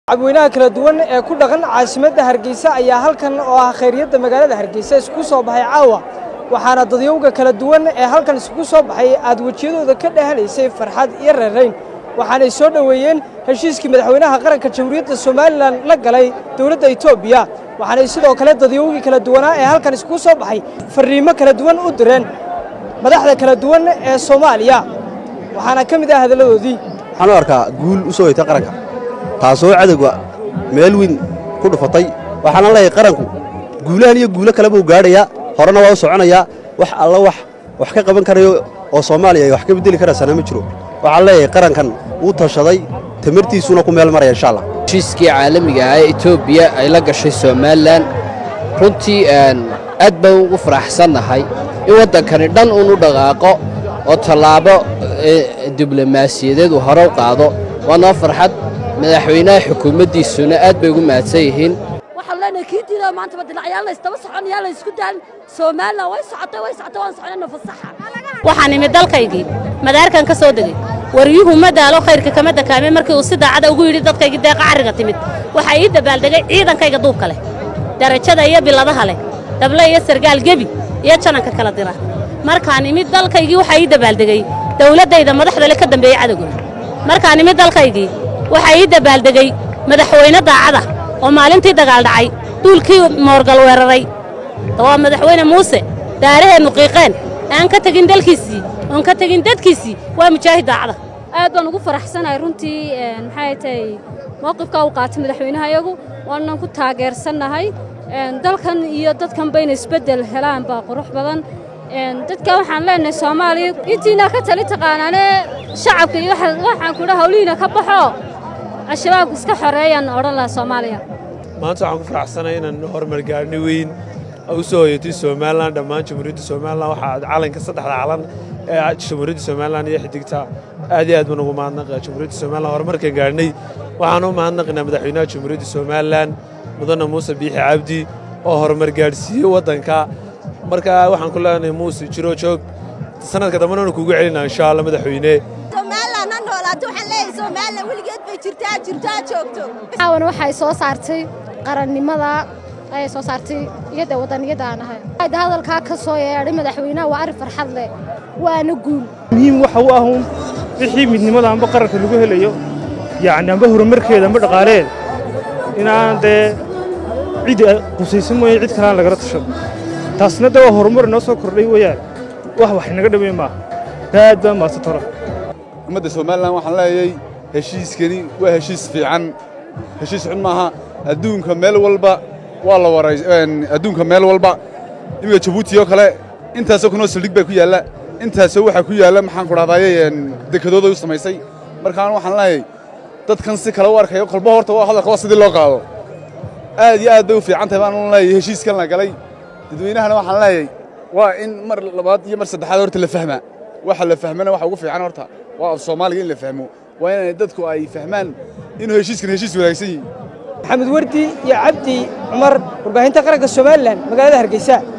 cabweynaha kala duwan ee ku dhaqan caasimadda hargeysa ayaa halkan oo ah khayriyadda magaalada hargeysa isku soo baxay caawa waxaana dadyowga kala duwan ee halkan isku soo baxay aad wejiyadooda ka dhehanaysay farxad iyo reerayn waxaanay soo dhoweeyeen heshiiskii madaxweynaha qaranka jamhuuriyadda somalilan la galay dowladda etoobiya waxaanay sidoo kale dadyowgii kala duwanaa ee halkan isku soo baxay farriimo kala duwan u direen madaxda kala duwan ee soomaaliya waxaana ka mid ah hadalladoodii waxaan u arkaa guul u soo hoytay qaranka taasoo cadowga meel weyn ku dhufatay waxaana leeyahay qaranku guulahan iyo guulo kaleba uu gaadhayaa horena waa u soconayaa wax alla wax wax ka qaban karayo oo soomaaliya ay wax ka beddeli karaysana ma jiro waxaan leeyahay qarankan uu tashaday tamartiisuuna ku meel maraya insha allah heshiiskii caalamiga ah ee etoobiya ay la gashay somalilan runtii aad baan ugu faraxsannahay in waddankani dhan uun u dhaqaaqo oo tallaabo diblomaasiyadeed uu hore u qaado waa noo farxad madaxweynaha xukuumaddiisuna aad bay ugu mahadsan yihiin waxaan leenahay kii diida maanta badilacyaal laysdaba socon yaa laysku daan somalilan way socotay way socotay waan soconayna fasaxa waxaan imid dalkaygii madaarkan ka soo degey waryuhu ma daalo khayrka kama dakaamay markii uu si daacada ugu yidhi dadkaygii deeqa carriga timid waxaa ii dabaaldegay ciidankayga duubka leh darajada iyo biladaha leh dable iyo sargaal gebi iyo jananka kala dira markaan imid dalkaygii waxaa ii dabaaldegey dawladdayda madaxda le ka dambeeyey cadowguna markaan imid dalkaygii waxaa ii dabaaldegey madaxweyne daacada oo maalintii dagaal dhacay duulkii moorgal weeraray waa madaxweyne muuse daaraheennu qiiqeen aan ka tegin dalkiisii oon ka tegin dadkiisii waa mujaahid daacada aad baan ugu faraxsanahay runtii maxay tahay mowqifkaa uu qaatay madaxweynaha iyagu waanan ku taageersannahay dalkan iyo dadkan bayna isbeddel helaan baa qurux badan dadka waxaan leenahay soomaaliya intiina ka tali taqaanaane shacabka iyo waxaan kudha hawlihiina ka baxo al-shabaab iska xoreeyaan odhan lahaa soomaaliya maanta waxaan ku faraxsanahay inaan horumar gaarni weyn u soo hoyatay somalilan dhammaan jamhuuriyadda somalilan waxaa calanka saddexda calan ee jamhuuriyadda somalilan iyo xidigta aad iyo aad baan ugu mahadnaqa jamhuuriyadda somalilan horumarkan gaarhnay waxaan u mahadnaqaynaa madaxweynaha jamhuuriyadda somalilan mudane muuse biixi cabdi oo horumar gaadhsiiyey waddanka marka waxaan ku leenahay muuse jiro joog sanadka dambena anu kugu celinaa insha allah madaxweyne somalilan ha noolaato waxaan leeyahay somalilan weligeed bay jirtaa jirtaa joogto caawan waxay soo saartay qarannimada ayay soo saartay iyada waddaniyada aan ahay da hadalkaa ka soo yeedhay madaxweynaha waa arrin farxad leh waana guul muhiim waxa u ahuun wixii midnimada amba qaranka lagu helayo yacni amba horumarkeeda amba dhaqaaleed inaan dee cid qusaysan mooye cid kalaan lagala tashado taasna de waa horumar inoo soo kordhay weeyaan wax wax inaga dhamay maaha aad baa maasatoro ummadda somalilan waxaan leeyay heshiiskani waa heshiis fiican heshiis xun maaha adduunka meel walba waa la waray adduunka meel walba iminka jabuuti oo kale intaasoo kunoo saldhig baa ku yaalla intaasoo waxaa ku yaalla maxaan ku dhahdaye dekadooda u samaysay markaan waxaan leeyay dadkan si kale u arkayo kolba horta waa hadalka waa sidii loo qaado aad iyo aad bay u fiican tahay baan leeyay heshiiskan la galay dadweynahana waxaan leeyay waa in mar labaad iyo mar saddexaad horta la fahmaa waxa la fahmana waxa ugu fiican horta waa af soomaaliga in la fahmo waa inay dadku ay fahmaan inuu heshiiskan heshiis wanaagsan yihin maxamed wardi iyo cabdi cumar warbaahinta qaranka somalilan magaalada hargeysa